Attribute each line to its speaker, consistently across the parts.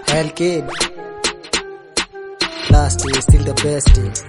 Speaker 1: Well, kid. Last is still the best.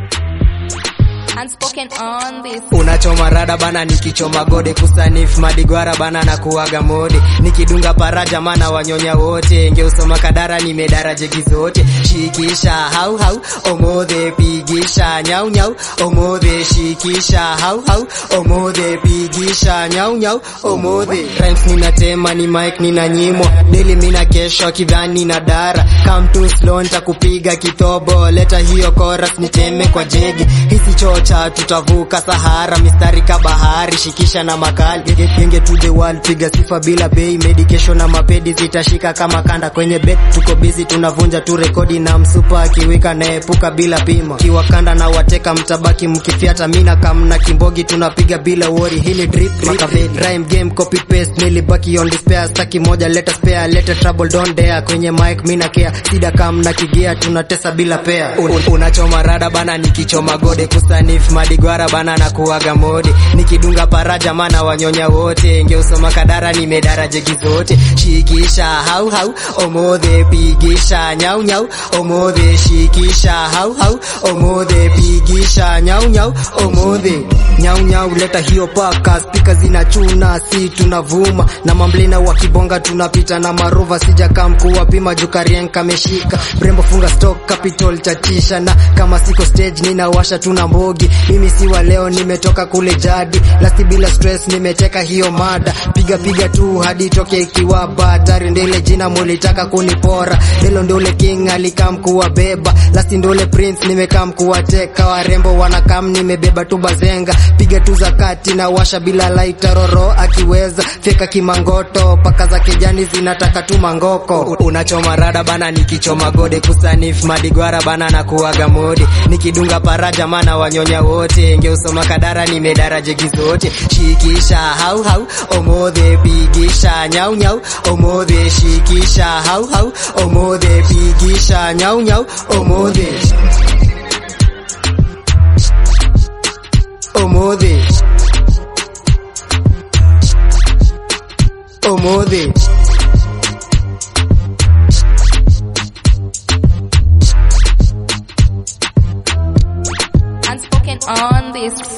Speaker 2: Unspoken on this.
Speaker 1: Unachoma rada bana, nikichoma gode kusanif madigwara bana na kuaga mode, nikidunga paraja mana wanyonya wote, ngeusoma kadara nimedara jegi zote, shikisha hau hau omodhe, pigisha nyau nyau omodhe, shikisha hau hau omodhe, pigisha nyau nyau omodhe. Rhymes ninatema ni mic ninanyimwa, daily mina kesho kidhani na dara, come too slow nitakupiga kitobo, leta hiyo chorus niteme kwa jegi, hisi chocha tutavuka Sahara, mistari ka bahari, shikisha na makali genge to the world, piga sifa bila bei, medication na mapedi zitashika kama kanda kwenye bet, tuko busy tunavunja tu rekodi na msupa akiwika naepuka bila pima, kiwakanda na wateka mtabaki mkifiata, mina kamna kimbogi tunapiga bila wori, hili drip makaveli rhyme game copy paste, nilibaki on despair, staki moja leta spare, leta trouble don't dare, kwenye mic mina care, sida kamna kigia tunatesa bila pair, Un, unachoma rada bana, nikichoma gode kusanif madigwara bana na kuaga mode, nikidunga paraja mana wanyonya wote, ngeusoma kadara nimedara jegi zote, shikisha hau hau omodhe, pigisha nyau nyau omodhe, shikisha hau hau omodhe, pigisha nyau nyau omodhe, nyau nyau leta hiyo paka, spika zinachuna, si tunavuma na mamblina wakibonga, tunapita na marova, sijaka mkuu wapima jukarien kameshika, brembo funga stock capital chatisha, na kama siko stage ninawasha tuna mbogi, mimi si wa leo, nimetoka kule jadi, lasti bila stress, nimeteka hiyo mada, piga piga tu hadi toke ikiwa batari, ndile jina mulitaka kunipora, hilo ndole king alikam kuwabeba, lasti ndole prince nimekam kuwateka, warembo wanakam nimebeba tu bazenga, piga tu zakati na washa bila laita, roro akiweza fyeka kimangoto, paka za kijani zinataka tu mangoko, unachoma rada bana, nikichoma gode kusanif madigwara bana na kuaga mode, nikidunga paraja mana wanyonya wote, ngeusoma kadara nimedara jegi zote, shikisha hau hau omodhe, pigisha nyau nyau omodhe, shikisha hau hau omodhe, pigisha nyau nyau omodhe, omodhe, omodhe.
Speaker 2: Unspoken on this.